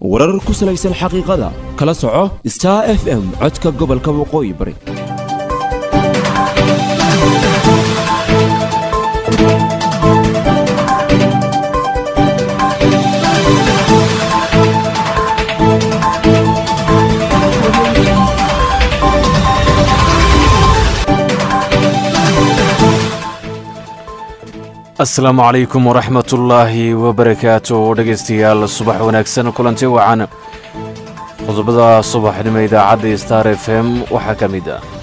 warar ku salaysan xaqiiqada kala soco star f m codka gobolka waqooyi bari asalaamu calaykum waraxmatullaahi wabarakaatu dhegaystayaal subax wanaagsan kulanti wacan qodobada subaxnimo idaacadda star f m waxaa ka mid ah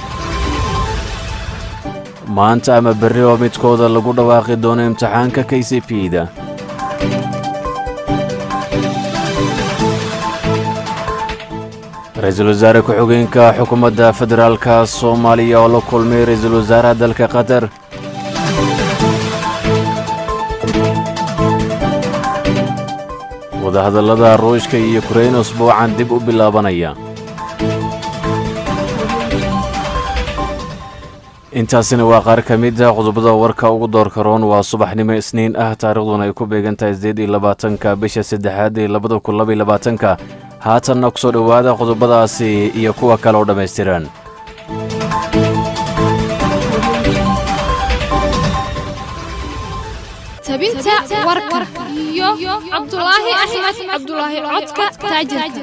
maanta ama berri oo midkooda lagu dhawaaqi doono imtixaanka k c p da ra-iisul wasaare ku-xigeenka xukuumadda federaalka soomaaliya oo la kulmay ra-iisul wasaaraha dalka qatar wadahadallada ruushka iyo yukrain usbuucan dib u bilaabanaya intaasina waa qaar ka mid a qodobada warka ugu doorka roon waa subaxnimo isniin ah taarikhduna ay ku beegan tahay sideed iyo labaatanka bisha saddexaad ee labada kun laba iyo labaatanka haatanna ku soo dhowaada qodobadaasi iyo kuwa kale oo dhammaystiran tabinta warka iyo cabdulaahi axmed cabdulaahi codka taajirka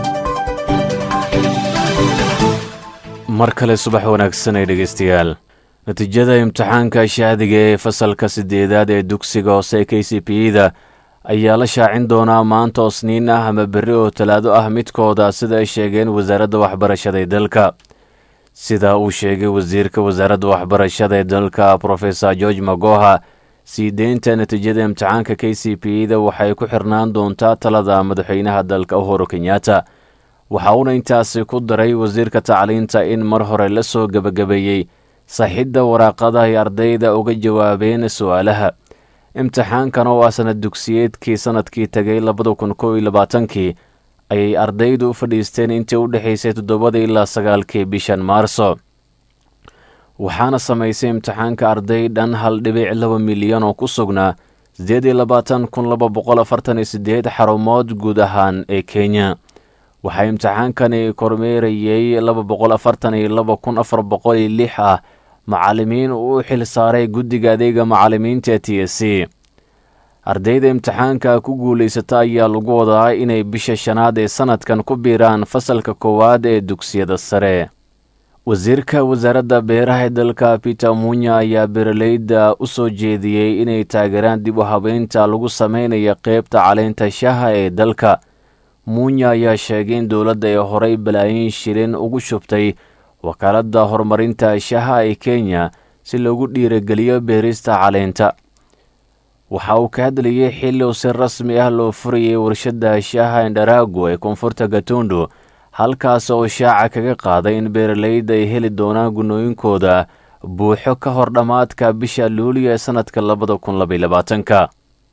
mar kale subax wanaagsan ay dhegaystayaal natiijada imtixaanka shaadiga ee fasalka siddeedaad ee dugsiga hoose k c p da ayaa la shaacin doonaa maanta oo sniin ah ama berri oo talaado ah midkooda sida ay sheegeen wasaaradda waxbarashada ee dalka sida uu sheegay wasiirka wasaaradda waxbarashada ee dalka profesor george magoha sii deynta natiijada imtixaanka k c p da waxay ku xirnaan doontaa talada madaxweynaha dalka uhuru kenyatta waxa uuna intaasi ku daray wasiirka tacliinta in mar hore la soo gebagabeeyey saxidda waraaqada ay ardayda uga jawaabeen su'aalaha imtixaankan oo ah sanad dugsiyeedkii sannadkii tegay labada kun kow iyo labaatankii ayay ardaydu u fadhiisteen intii u dhexaysay toddobada ilaa sagaalkii bishan maarso waxaana samaysay imtixaanka arday dhan hal dhibic laba milyan oo ku sugnaa siddeed iyo labaatan kun laba boqol afartan iyo siddeed xarumood guud ahaan ee kenya waxaa imtixaankani kormeerayey laba boqol afartan iyo laba kun afar boqol iyo lix ah macallimiin uu u xil saaray guddiga adeega macallimiinta t s c ardayda imtixaanka ku guulaysata ayaa lagu wadaa inay bisha shanaad ee sannadkan ku biiraan fasalka koowaad ee dugsiyada sare wasiirka wasaaradda beeraha ee dalka peter munya ayaa beeraleyda u soo jeediyey inay taageeraan dib u habeynta lagu sameynaya qeybta caleynta shaha ee dalka munya ayaa sheegay in dowladda ay horay balaayin shilin ugu shubtay wakaaladda horumarinta shaha ee kenya si loogu dhiirageliyo beerista caleynta waxa uu ka hadlayay xilli uu si rasmi ah loo furayay warshadda shaha endharago ee koonfurta gatundu halkaas oo shaaca kaga qaaday in beeraleyda ay heli doonaan gunooyinkooda buuxo ka hor dhammaadka bisha luuliya ee sannadka labada kun labaiy labaatanka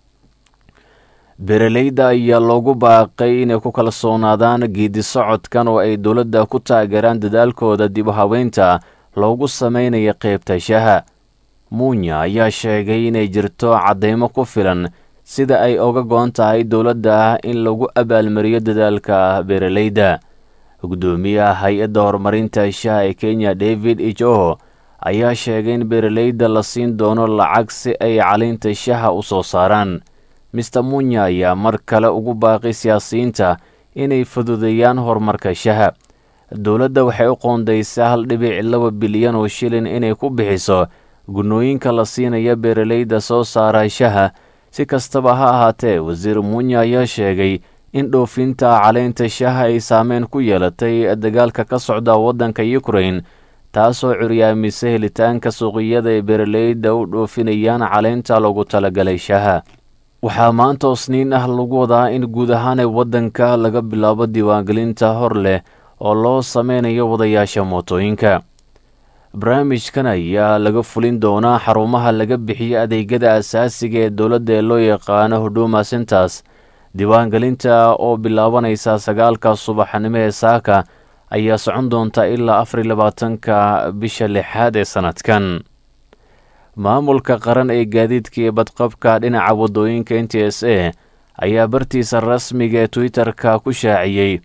beeraleyda ayaa loogu baaqay inay ku kalsoonaadaan geedi socodkan oo ay dowladda ku taageeraan dadaalkooda dib u habeynta loogu sameynaya qeybta shaha muunya ayaa sheegay inay jirto caddaymo ku filan sida ay oga go-on tahay dowladda in lagu abaalmariyo dadaalka beeraleyda guddoomiyaha hay-adda horumarinta shaha ee kenya david ijoho ayaa sheegay in beeraleyda la siin doono lacag si ay caleynta shaha u soo saaraan mister munya ayaa mar kale ugu baaqay siyaasiyiinta inay fududeeyaan horumarka shaha dowladda waxay u qoondaysaa hal dhibic laba bilyan oo shilin inay ku bixiso gunooyinka la siinaya beeraleyda soo saara shaha si kastaba ha ahaatee wasiir munya ayaa sheegay in dhoofinta caleynta shaha ay saameyn ku yeelatay dagaalka ka socda waddanka yukrain taasoo curyaamisay helitaanka suuqiyada ay beeraleyda u dhoofinayaan caleynta loogu talagalay shaha waxaa maanta oo sniin ah lagu wadaa in guud ahaan ee waddanka laga bilaabo diiwaangelinta hor leh oo loo sameynayo wadayaasha mootooyinka barnaamijkan ayaa laga fulin doonaa xarumaha laga bixiyo adeegyada asaasiga ee dowladda ee loo yaqaano huduma centers diiwaangelinta oo bilaabanaysa sagaalka subaxnimo ee saaka ayaa socon doonta ilaa afar iyo labaatanka bisha lixaad ee sannadkan maamulka qaran ee gaadiidka iyo badqabka dhinaca waddooyinka n t s a ayaa bartiisa rasmiga ee twitter-ka ku shaaciyey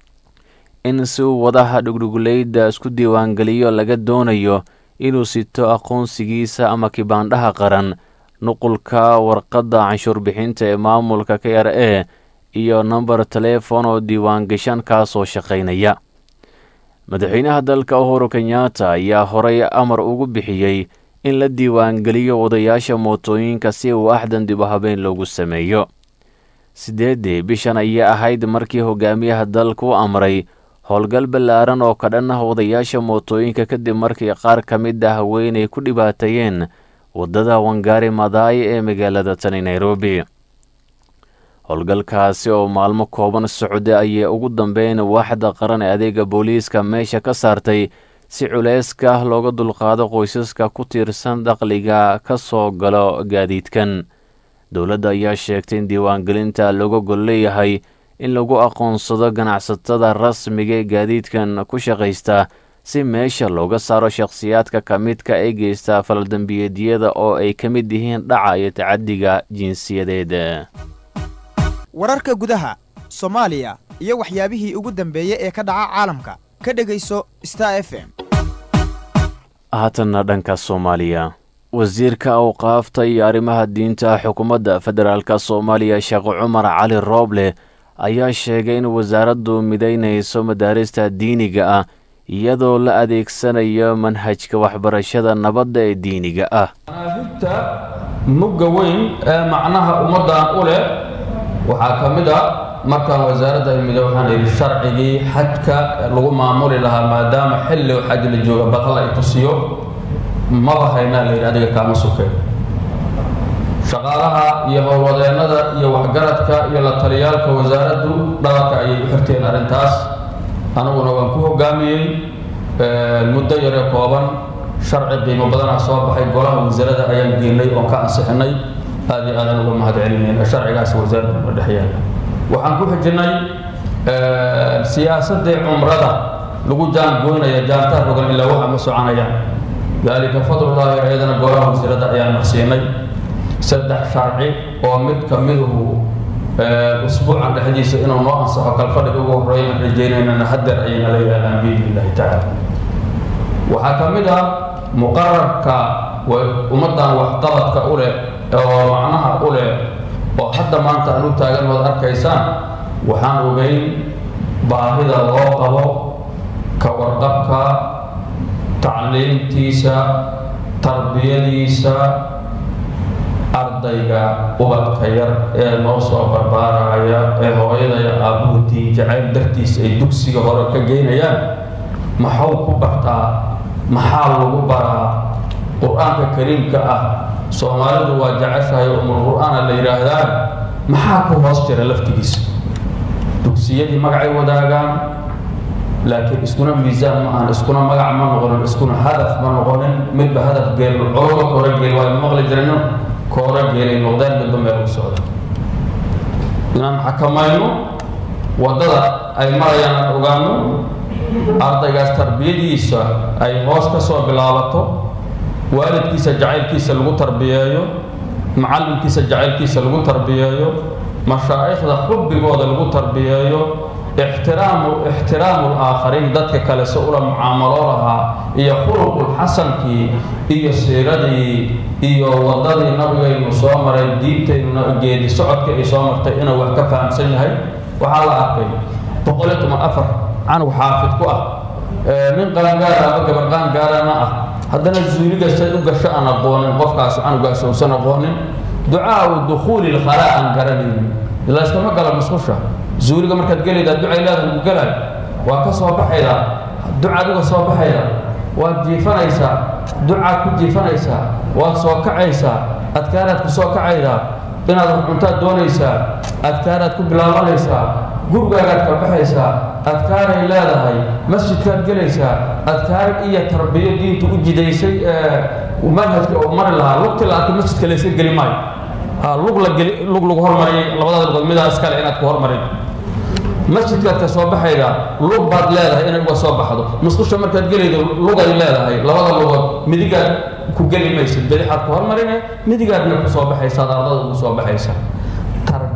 in si uu wadaha dhugdhuguleyda isku diiwaangeliyo laga doonayo inuu sito aqoonsigiisa ama kibaandhaha qaran nuqulka warqadda canshuur bixinta ee maamulka k r a iyo namber teleefon oo diiwaangashan kaasoo shaqaynaya madaxweynaha dalka uhuru kenyatta ayaa horey amar ugu bixiyey in la diiwaangeliyo wadayaasha mootooyinka si uu axdan dib u habeen loogu sameeyo sideeddii bishan ayay ahayd markii hogaamiyaha dalka u amray howlgal ballaaran oo ka dhan ah wadayaasha mootooyinka kadib markii qaar ka mid ah haweenay ku dhibaateeyeen waddada wangari madaayi ee magaalada tani nairobi howlgalkaasi oo maalmo kooban socda ayay ugu dambeyn waaxda qaran ee adeega booliiska meesha ka saartay si culeyska looga dulqaado qoysaska ku tiirsan dakhliga ka soo galo gaadiidkan dowladda ayaa sheegtay in diiwaangelinta looga gol leeyahay in lagu aqoonsado ganacsatada rasmiga ee gaadiidkan ku shaqaysta si meesha looga saaro shakhsiyaadka ka midka ee geysta faldambiyeedyada oo ay ka mid yihiin dhaca iyo tacadiga jinsiyadeed wararka gudaha soomaaliya iyo waxyaabihii ugu dambeeyey ee ka dhaca caalamka ka dhegayso star f m haatanna dhanka soomaaliya wasiirka awqaafta iyo arrimaha diinta xukuumadda federaalk soomaaliya sheekh cumar cali rooble ayaa sheegay in wasaaraddu midaynayso madaarista diiniga ah iyadoo la adeegsanayo manhajka waxbarashada nabadda ee diiniga ah manaahibta mugga weyn ee macnaha ummaddan u leh waxaa ka mid a markaan wasaaradda imida waxaan yidhi sharcigii xajka lagu maamuli lahaa maadaama xilli xaj la jooga bal la tusiyo maba haynaa la yidhi adiga kaama sukay shaqaalaha iyo howlwadeennada iyo waxgaradka iyo la taliyaalka wasaaraddu dhabarka ayay u xirteen arrintaas aniguna waan ku hogaamiyey muddo yaree kooban sharci qiimo badanaa soo baxay golaha wasaarada ayaan geynay oon ka ansixinay aad iyo aadan uga mahad celinayna sharcigaas wasaaradda ma dhex yaala waxaan ku xijinay siyaasaddii cumrada lagu jaangoynaya jaantaa rogan ilaa waxa ma soconayaan daalika fadlullaahi ayadana golaha wasiirada ayaan marsiinay saddex sharci oo mid ka miduhu usbuucan dhexdiisa inuu noo ansaxo kalfadhiga ugu horreeyaan rajaynaynana hadeer ayayna la yidhahdaan biidni illaahi tacaala waxaa ka mid ah muqararka ummaddan waxqabadka u leh oo macnaha u leh oo hadda maanta aan u taagan waad arkaysaan waxaan ogeyn baahida loo qabo ka warqabka tacliimtiisa tarbiyadiisa ardayga ubadka yar ee noo soo barbaaraya ee hooyadaya aabbuhu diin jacayl dartiisa ay dugsiga hore ka geynayaan maxuu ku bartaa maxaa lagu baraa qur-aanka kariimka ah soomaalidu waa jeceshahay umul qur-aana la yidhaahdaa maxaa ku hoos jira laftigiisa dugsiyadii magacay wadaagaan laakiin iskuna miisaan ma ahan iskuna magac ma noqonin iskuna hadaf ma noqonin midba hadaf geel cooga koora geel waa maqli jirayno koora geelay noqdeen midba meel u socda inaan xakamayno waddada ay marayaan aan ogaano ardaygaas tarbiyadiisa ay hoos ka soo bilaabato waalidkiisa jacaylkiisa lagu tarbiyeeyo macallinkiisa jacaylkiisa lagu tarbiyeeyo mashaa'ikhda xubbigooda lagu tarbiyeeyo ixtiraamu ixtiraamu laakhariin dadka kale se ula mucaamaloo lahaa iyo khuluqul xasankii iyo siiradii iyo waddadii nabigaynu soo maray diintaynuna geedi socodka ay soo martay inuu wax ka fahamsan yahay waxaa la arkay boqol iyo toban afar canug xaafid ku ah nin qaangaara ama gabar qaangaarana ah haddana zuuliga say u gasho aan aqoonin qofkaas canugaas uusan aqoonin ducaau dukhuuli lkhalaa aan garanaynin layskama gala musqusha zuuliga markaad gelaydaa ducay leedahay ugu gelaay waa ka soo baxaydaa ducaad uga soo baxaydaa waad jiifanaysaa ducaad ku jiifanaysaa waad soo kacaysaa adkaaraad ku soo kacaydaa inaad cuntaad doonaysaa adkaaraad ku bilaabanaysaa gurigaagaad ka baxaysaa adkaaray leedahay masjidkaad gelaysaa adkaar iyo tarbiyo diintu u jidaysay manhajka oo mari lahaa lugti la arka masjidka layska geli maayo lug la geli lug lagu hormariyay labadaada lugood midaa iskale inaad ku hormarin masjidkaad ka soo baxayda lug baad leedahay inay uga soo baxdo musqusha markaad gelaydo lugay leedahay labada lugood midigaad ku geli maysid bidixaad ku hormarine midigaadna ku soo baxaysaad ardada ugu soo baxaysa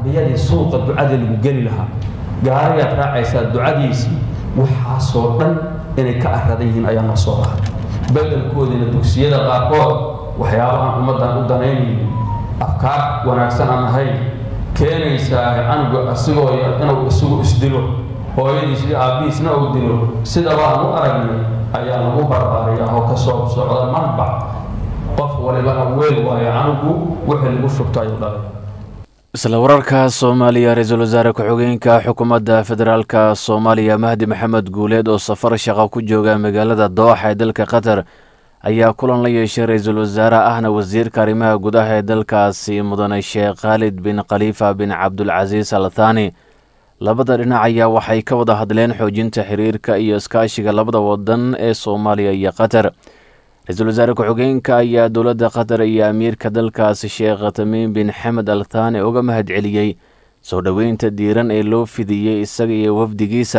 tarbiyadii suuqa ducadii lagu geli lahaa gaarigaad raacaysaa ducadiisii waxaasoo dhan inay ka aradan yihiin ayaa noo soo lahay bedelkoodiina dugsiyada qaarkood waxyaabahan ummaddan u danaynaynin afkaar wanaagsan aan ahayn keenaysaa canuga asigoo yar inuu isagu isdilo hooyadiis iyo aabbihiisna uu dilo sidabaan u aragnay ayaa lagu barbaariyaa oo ka soo socda manbac qof walibana weel waayo canugu wixii lagu shubto ayuu dhalay isla wararka soomaaliya ra-iisul wasaare ku-xigeenka xukuumadda federaalka soomaaliya mahdi maxamed guuleed oo safar shaqo ku jooga magaalada dooxa ee dalka qatar ayaa kulan la yeeshay ra-iisul wasaare ahna wasiirka arrimaha gudaha ee dalkaasi mudane sheekh khaalid bin khaliifa bin cabdulcasiis al thani labada dhinac ayaa waxay ka wada hadleen xoojinta xiriirka iyo iskaashiga labada wadan ee soomaaliya iyo qatar ra-iisul wasaare ku-xigeenka ayaa dowladda qatar iyo amiirka dalkaasi sheekh tamiim bin xamed al thani uga mahad celiyey soo dhoweynta diiran ee loo fidiyey isaga iyo wafdigiisa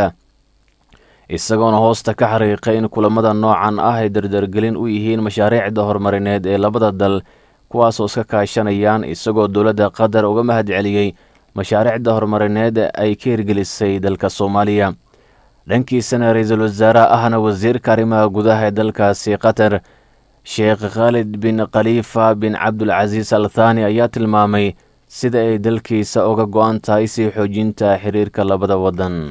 isagoona hoosta ka xariiqay in kulamada noocan ah ay dardargelin u yihiin mashaariicda horumarineed ee labada dal kuwaasoo iska kaashanayaan isagoo dowladda qatar uga mahad celiyey mashaariicda horumarineed ay ka hirgelisay dalka soomaaliya dhankiisana ra-iisul wasaare ahna wasiirka arrimaha gudaha ee dalkaasi qatar sheekh khaalid bin khaliifa bin cabdulcasiis al thani ayaa tilmaamay sida ay dalkiisa uga go-an tahay sii xoojinta xiriirka labada wadan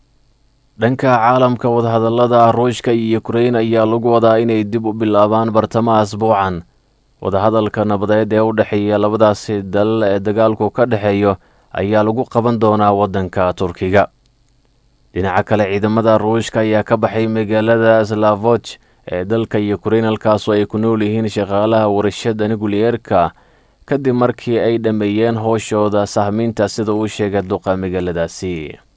dhanka caalamka wadahadallada ruushka iyo ukrein ayaa lagu wadaa inay dib u bilaabaan bartamaha asbuucan wadahadalka nabadeed ee u dhexeeya labadaasi dal ee dagaalku ka dhexeeyo ayaa lagu qaban doonaa waddanka turkiga dhinaca kale ciidamada ruushka ayaa ka baxay magaalada slavoj ee dalka ukrein halkaasoo ay ku nool yihiin shaqaalaha warshada nucleyeerka kadib markii ay dhammeeyeen howshooda sahmiinta sida uu sheegay duqa magaaladaasi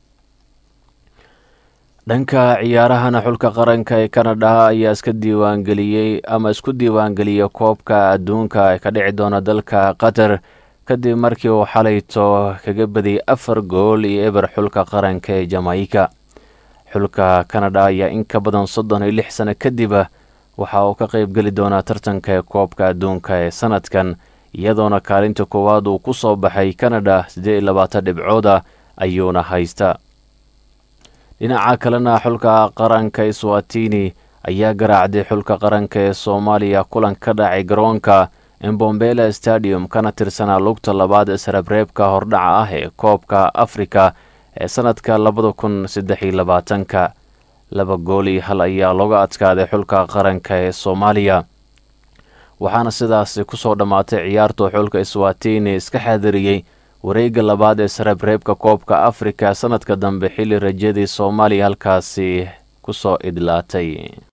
dhanka ciyaarahana xulka qaranka ee kanada ayaa iska diiwaangeliyey ama isku diiwaangeliyey koobka adduunka ee ka dhici doona dalka qatar kadib markii uu xalayto kaga badiyey afar gool iyo eber xulka qaranka ee jamaika xulka kanada ayaa in ka badan soddon iyo lix sano kadib waxa uu ka qaybgeli doonaa tartanka ee koobka adduunka ee sanadkan iyadoona kaalinta koowaad uu ku soo baxay kanada siddeed iyo labaatan dhibcooda ayuuna haysta dhinaca kalena xulka qaranka swatini ayaa garaacday xulka qaranka ee soomaaliya kulan ka dhacay garoonka embombela stadium kana tirsanaa lugta labaad isreebreebka hordhaca ah ee koobka afrika ee sanadka labada kun saddex iyo labaatanka laba gool iyo hal ayaa looga adkaaday xulka qaranka ee soomaaliya waxaana sidaasi kusoo dhammaatay ciyaarta xulka swatini iska xaadiriyey wareegga labaad ee sareebreebka koobka afrika sanadka dambe xilli rajadii soomaaliya halkaasi kusoo idlaatay